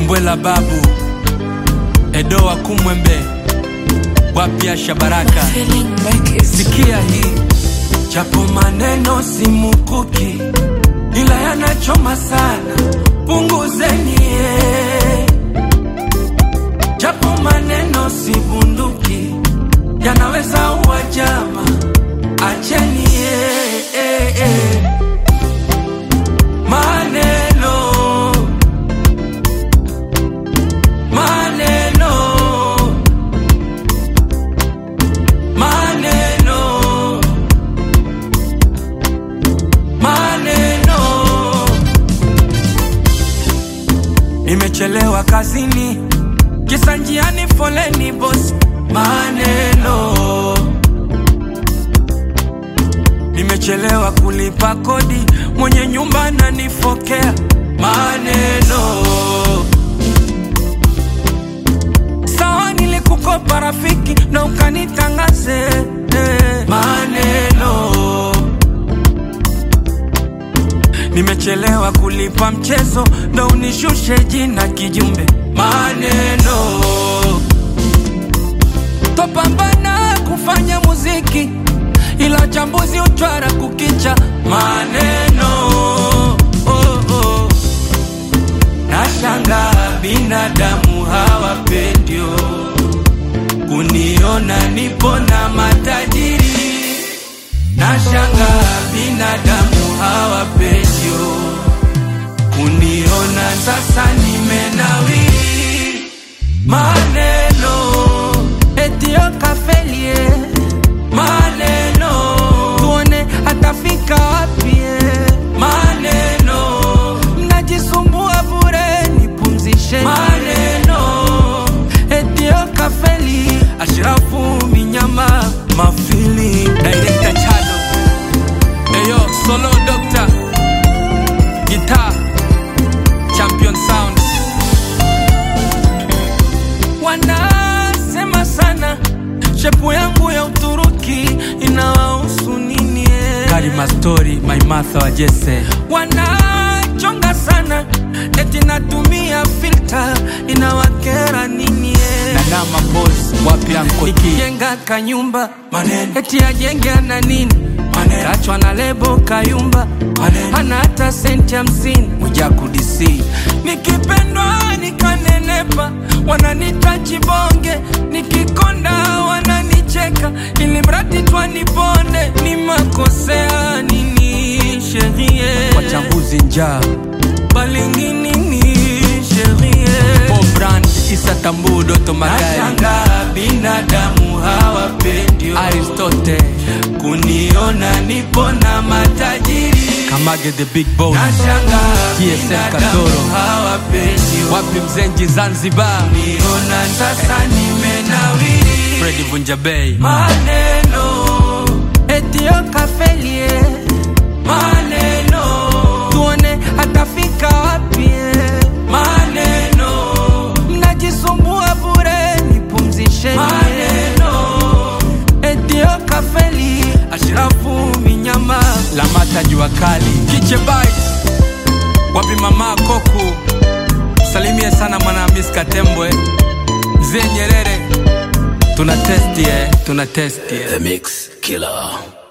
Mbwela babu Edo wa Kumwembe wapya Shabaraka, sikia hii, japo maneno si mukuki, ila yanachoma sana, punguzeni eh. japo maneno si bunduki, yanaweza uwa jama, acheni eh, eh, eh. maneno maneno maneno maneno nimechelewa kazini kisa njiani foleni bosi maneno nimechelewa kulipa kodi mwenye nyumba ananifokea maneno sawa nilikukopa rafiki na ukanitangaze eh, maneno nimechelewa kulipa mchezo ndo unishushe jina kijumbe maneno topambana kufanya muziki ila chambuzi utwara kukicha maneno oh, oh. Nashanga binadamu hawapendio kuniona nipo na matajiri. Nashanga binadamu hawapendio kuniona sasa nimenawiri. Maneno etio kafelie, maneno tuone atafika wapi eh. maneno mnajisumbua bure, nipumzishe maneno etio kafeli Ashrafu Minyama Mafili Director Chado Eyo Solo Doctor Guitar Champion Sound Wanasema sana shepu yangu ya Uturuki inawahusu nini eh? Karima Story My Martha wa Jesse wanachonga sana eti natumia filter inawakera nini eh? Nanama Boss wapi Anko T Nikijenga kanyumba maneno eti ajenge ana nini maneno kachwa na lebo kayumba maneno hana hata senti hamsini Mwijaku DC nikipendwa nikanenepa wananita chibonge nikikonda wananicheka ili mradi twaniponde ni makosea nini sherie wachambuzi njaa balingini ni sherie Brand Isa Tambu Doto Magari Nashanga binadamu hawapendi Aristote kuniona nipo na matajiri Kamage the big boss Nashanga TSM Katoro hawapendi wapi mzenji Zanzibar niona sasa nimenawiri Freddy Vunja Bay maneno etio kafelie maneno tuone atafika wapi eh. maneno mnajisumbua bure nipumzishe maneno etio kafeli ashirafu minyama lamata jua kali kiche bites wapi mama koku salimie sana mwana Hamis Katembwe mzee Nyerere tuna testi eh, tuna testi eh. The Mix Killer.